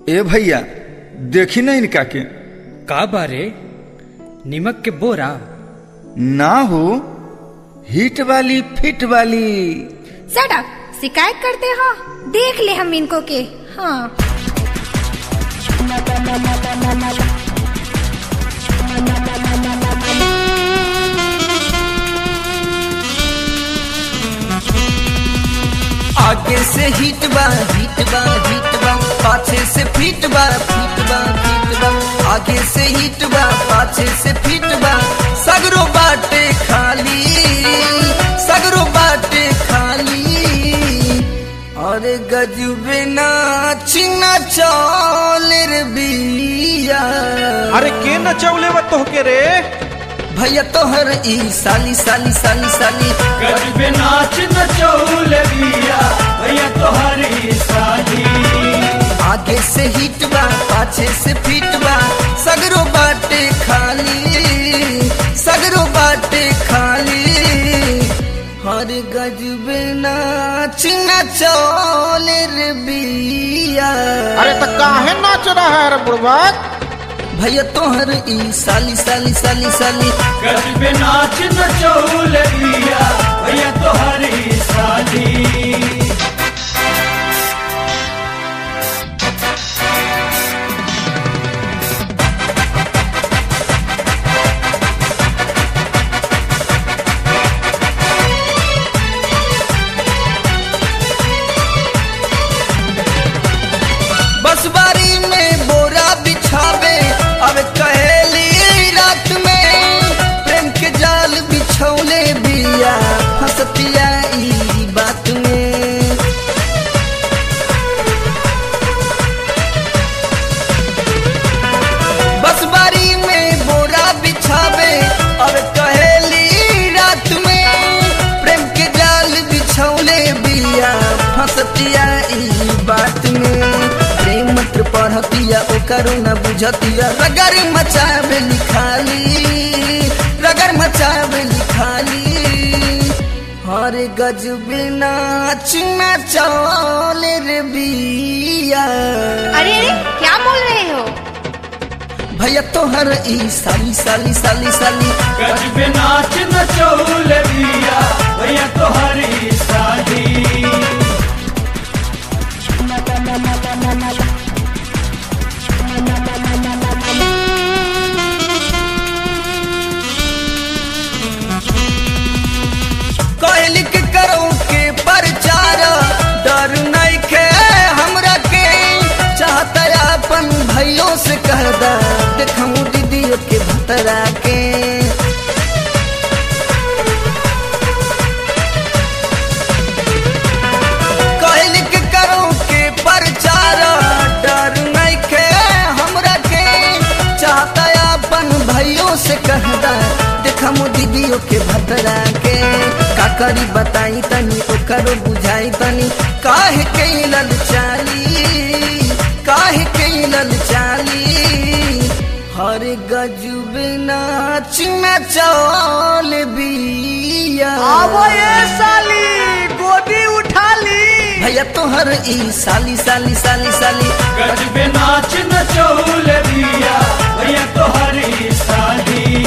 ए भैया देखी ना इनका के का बारे निमक के बोरा ना हो हिट वाली फिट वाली सड़क शिकायत करते हो देख ले हम इनको के हाँ आगे से हिट बा हिट बा हिट बा पाछे से फिट बा फिट बा फिट बा आगे से हिट बा पाछे से फिट बा सगरो बाटे खाली सगरो बाटे खाली अरे गजबे नाच नचौल रे बिया अरे के नचौले बा तोहके रे भैया तोहर ई साली साली साली साली गजबे नाच नचौल बिया भैया तोहरी साली आगे से हिट बा पाछे से फिट बा सगरो बाटे खाली सगरो बाटे खाली हर गजबे नाच नचौल रे बिया अरे तो काहे नाच रहा है रे बुढ़वा भैया तोहर ई साली साली साली साली गजबे नाच नचौल बिया भैया तोहरी साली बस बारी में बोरा बिछावे अब कहेली रात में प्रेम के जाल बिछौले बिया हंसतिया ई बात में बस बारी में बोरा बिछावे अब कहेली रात में प्रेम के जाल बिछौले बिया फंसतिया ई बात में प्रेम मंत्र पढ़तिया ओकरो न बुझतिया रगर मचावे लिखाली रगर मचावे लिखाली हर गजबे नाच नचौल रे बिया अरे अरे क्या बोल रहे हो भैया तोहर ई साली साली साली साली गजबे नाच नचौल बिया भैया तोहरी साली कहली के करो के प्रचार डर नहीं के हमरा के चाहता अपन भैयों से कह दा देखूं दीदियों के भतरा के कहली के करो के प्रचार डर नहीं के हमरा के चाहता अपन भैयों से कह दा देखम दीदियों के भतरा के का करी बताई तनी ओकरो बुझाई तनी काहे के लल चाली काहे के लल चाली हर गजब नाच नचौल बिया साली गोदी उठा ली भैया तोहर ई साली साली साली साली गजबे नाच नचौल बिया भैया तोहरी साली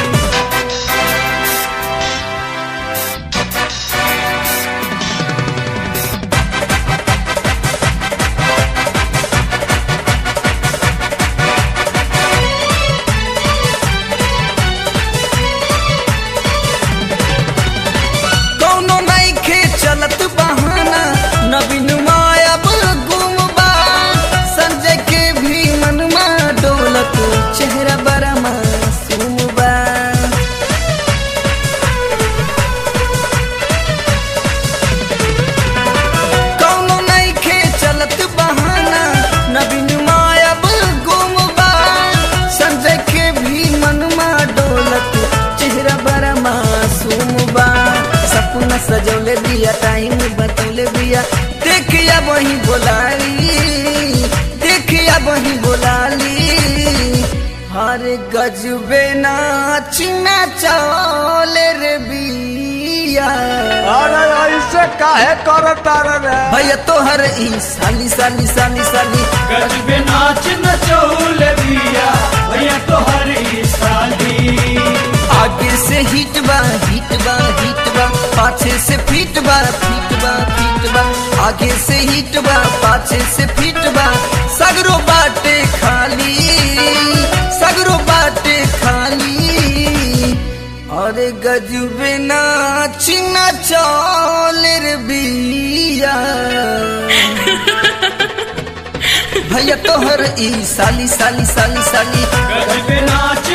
कौनो नहीं खे चलत बहाना नवीन मायब गुमबा संजय के भी मनमा डोलत चेहरा बड़ा मासूम बा कौनो नहीं खे चलत बहाना नवीन मायब गुमबा संजय के भी मनमा डोलत चेहरा बड़ा मासूम बा सपना सजौले बिया टाइम बतौले बिया देखिया वही बोलाली देखिया वही बोलाली हर गजबे नाच नचौल रे बिया अरे ऐसे काहे करता रे भैया तोहर ई साली साली साली साली गजबे नाच नचौल दिया भैया तोहर ई साली आगे से हिट बा हिट बा हिट बा पाछे से फिट बा फिट बा फिट बा आगे से हिट बा पाछे से फिट बा सगरो बाटे खाली सगरो बाटे खाली अरे गजबे नाच नचौल रे बिया भैया तोहर ई साली साली साली साली गजबे नाच